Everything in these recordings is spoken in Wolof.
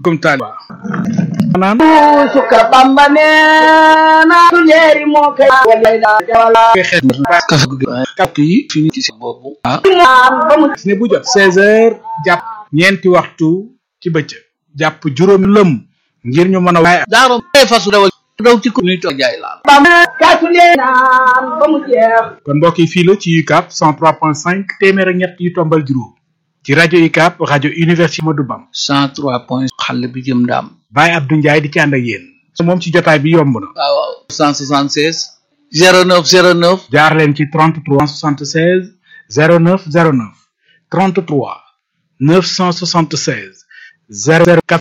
gum taaliba naan suka bamba neena leeri moo koy walay daa jawala xeet kafe gu kàpp yi fi ñu ci si boobu ah maan ba mu ne bu jot seize heures jàpp ñeenti waxtu ci bëccëg jàpp juróomi lëm ngir ñu mën a waaye daaro bay fasu dawal daw ci ko nuy toog jaay laal bamba kaasu lee naan ba mu jeex kon mbokk yi fii la ci UCAB 103.5 téeméer ak ñett yu tombal juróom ci rajo UCAB rajo université Modou Bam cent trois point xale bi jëm ndaam Baye Abdou Ndiaye di ci ànd ak yéen moom ci jotaay bi yomb na waaw waaw cent soixante seize zéro neuf zéro neuf jaar leen ci 33 76 09 09 33 976 004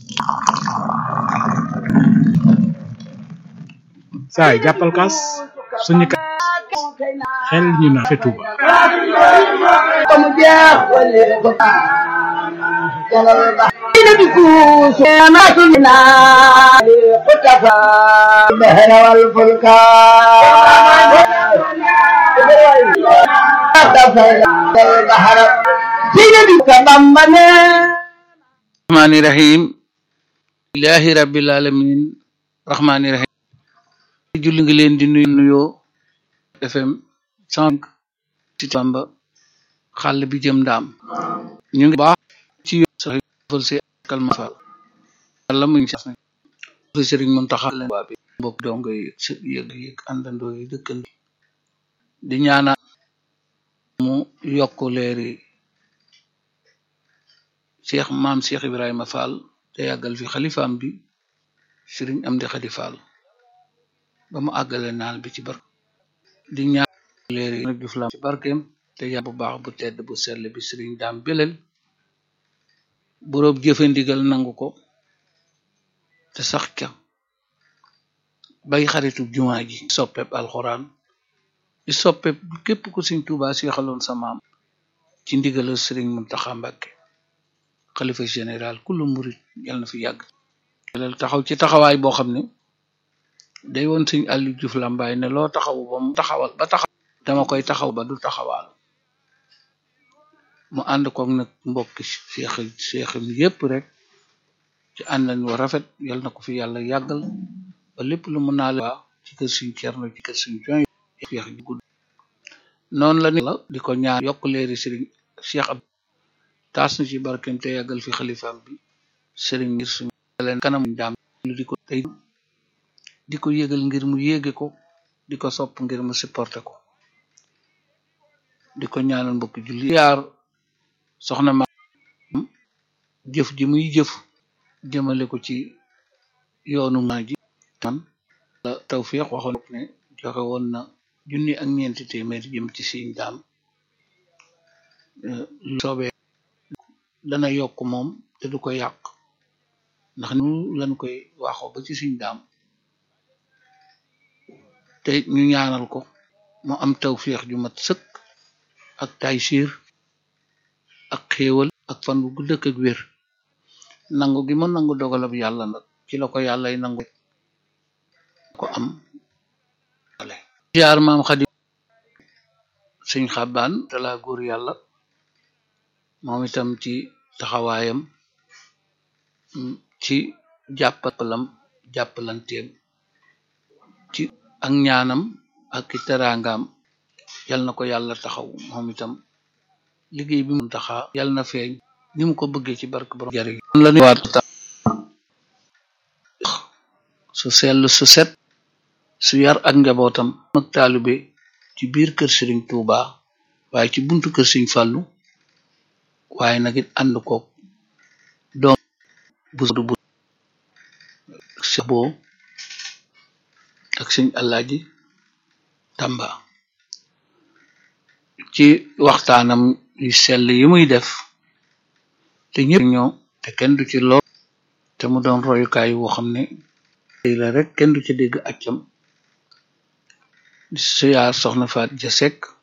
saay jàppal kaas suñu ka xel ñu na fe Tuuba ba mu jeex wale ko jalal ba ina di kuusu neena su naa xutafa bahra wal fulka bahra ina di ka bamba neena rahmaani rahim ilahi rabbil alamin rahmaani rahim julli ngi leen di nuyu nuyoo fm cent ci Bamba xàll bi jëm ndaam ñu ngi baax ci yoon sax fal si kalma fa yàlla mu ngi sax fi sëriñ Muntaxa leen waa bi mbokk dongo yi sët yëg yëg àndandoo yi dëkkandi di ñaanal mu yokk leeri cheikh maam cheikh ibrahima fall te yàggal fi xalifaam bi sëriñ Amdi Xadi Fall ba mu àggale naal bi ci bar di ñaan leeri nag Juuf Lam ci barkeem te yàlla bu baax bu tedd bu sell bi sëriñ daam belel boroom jëfe ndigal nangu ko te sax ca bay xaritu jumaa ji soppeb alxuraan di soppeb képp ku Sëriñ Tuubaa seexaloon sa maam ci ndigalal sëriñ Muntaxa Mbàkke xalifa général kullu murit yàlla na fi yàgg belel taxaw ci taxawaay boo xam ne day woon Sëriñ Aliou Diouf Lambaay ne loo taxawu ba mu taxawal ba taxaw dama koy taxaw ba du taxawaal mu ànd koog nag mbokki seex seexam yépp rek ci àndan wa rafet yal na ko fi yàlla yàggal ba lépp lu mu naale waa ci kër suñ cerno ci kër suñ joy feex ji gudd noonu la ni la di ko ñaan yokk leeri sëriñ cheikh ab taas na ci barkem te yàggal fi xalifaam bi sëriñ ngir suñ leen kanam daam lu di ko tey di ko yégal ngir mu yéege ko di ko sopp ngir mu supporté ko di ko ñaanal mbokki julli yaar soxna ma jëf ji muy jëf jëmale ko ci yoonu maa ji man la tawfiq waxoon ne joxe woon na junni ak ñeenti téeméer jëm ci siñ daam lu soobee dana yokk moom te du ko yàq ndax nu lañ koy waxoo ba ci siñ daam te ñu ñaanal ko mu am tawfiq ju mat sëkk ak taysiir ak xéewal ak fan bu gudd ak wér nangu gi ma nangu dogalab yàlla nag ci la ko yàllay nangu ko am ale jaar maam xadi sëñ xabbaan te laa góor yàlla moom itam ci taxawaayam ci jàppalam jàppalanteem ci ak ñaanam ak i teraangaam yal na ko yàlla taxaw moom itam liggéey bi mu taxa yal na feeñ ni mu ko bëggee ci barke borom jariñ la ñu waat su sell su set su yar ak njabootam ak taalibe ci biir kër sëriñ Tuuba waaye ci buntu kër sëriñ Fàllu waaye nag it ànd ko doom bu bu boo ak sëñ Alaaji Tamba ci waxtaanam yu sell yi muy def te ñëpp ñoo te kenn du ci lool te mu doon royukaay woo xam ne la rek kenn du ci dégg accam di siyaar soxna Faat Ja Sekk